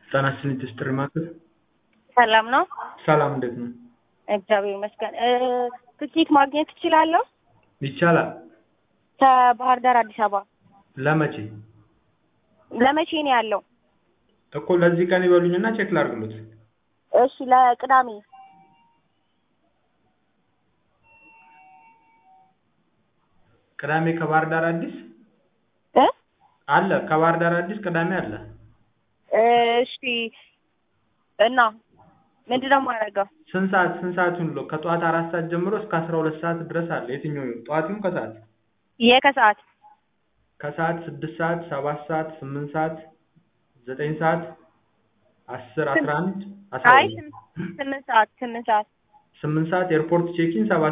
ጤና ይስጥልኝ ትስጥር ማዕከል ሰላም ነው? ሰላም እንዴት ነው? እግዚአብሔር ይመስገን። እ ትኬት ማግኘት እችላለሁ? ይቻላል። ከባህር ዳር አዲስ አበባ ለመቼ? ለመቼ ነው ያለው? እኮ ለዚህ ቀን ይበሉኝና ቼክ ላድርግሎት። እሺ ለቅዳሜ ቅዳሜ ከባህር ዳር አዲስ እ አለ ከባህር ዳር አዲስ ቅዳሜ አለ። እሺ እና ምንድን ነው የማደርገው? ስንት ሰዓት ስንት ሰዓት ይሁን ብሎ ከጠዋት አራት ሰዓት ጀምሮ እስከ አስራ ሁለት ሰዓት ድረስ አለ። የትኛው ይሁን? ጠዋት ይሁን ከሰዓት? የከሰዓት ከሰዓት ስድስት ሰዓት ሰባት ሰዓት ስምንት ሰዓት ዘጠኝ ሰዓት አስር አስራ አንድ አስራ አይ ሁለት ስምንት ሰዓት ስምንት ሰዓት ስምንት ሰዓት ኤርፖርት ቼኪን ሰባት